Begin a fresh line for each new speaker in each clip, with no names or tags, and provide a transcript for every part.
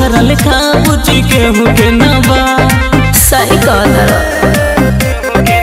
तोहरा लेखा बुची केहू के ना बा
सही कहतर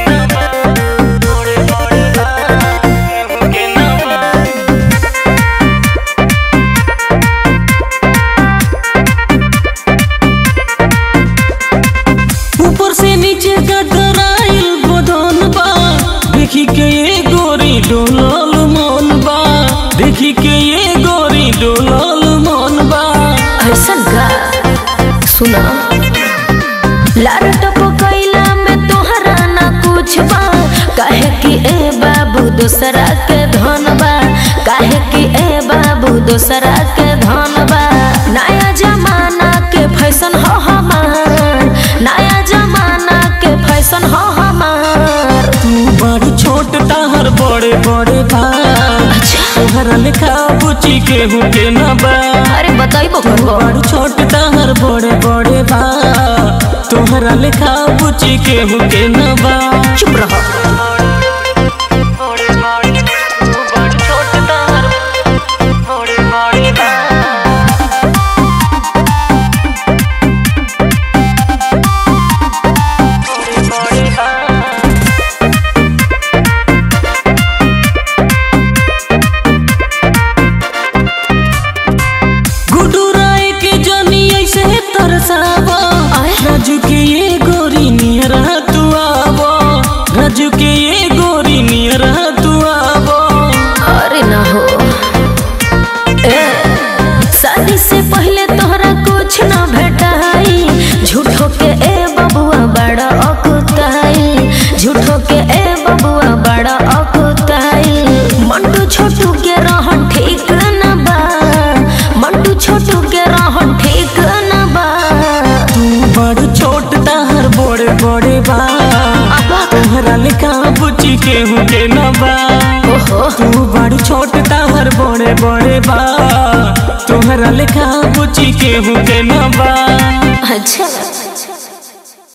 ऊपर से नीचे गदराइल बदन बा देखी के ये गोरी डोलल मन बा देखी के ये गोरी डोलल मन बा
ऐसन का सुना लार टपकैला में तोहरा ना कुछ बा काहे कि ए बाबू दोसरा के धन बा काहे कि ए बाबू दोसरा के धन बा नया जमाना के फैशन हो हमार नया जमाना के फैशन हो हमार
तू बड़ी छोट ताहर बड़े बड़े बा तोहरा लेखा बुची केहू के ना बा
अरे बताइबो
तू
करबो
बड़ी छोट ताहर बड़े बड़े बा तोहरा लेखा बुची केहू के ना बा
चुप रहो
गुड्डू राय के जनी ऐसे तरसावा
आय।
राजू के ये गोरी नियरा तू आवो राजू के ये गोरी नियरा तू आवो
अरे ना हो ए शादी से पहले तोहरा कुछ ना भेटाई झूठो के ए बबुआ बड़ा अकुताई झूठो के ए बबुआ बड़ा अकुताई मंटू छोटू के रहन ठीक न बा मंटू छोटू के रहन ठीक न बा
तू बड़ छोट ताहर बड़े बड़े बा तोहरा लेखा बुची केहू के न बा
ओहो
तू बड़ छोट ताहर बड़े बड़े बा तोहरा लेखा बुची केहू के न बा
अच्छा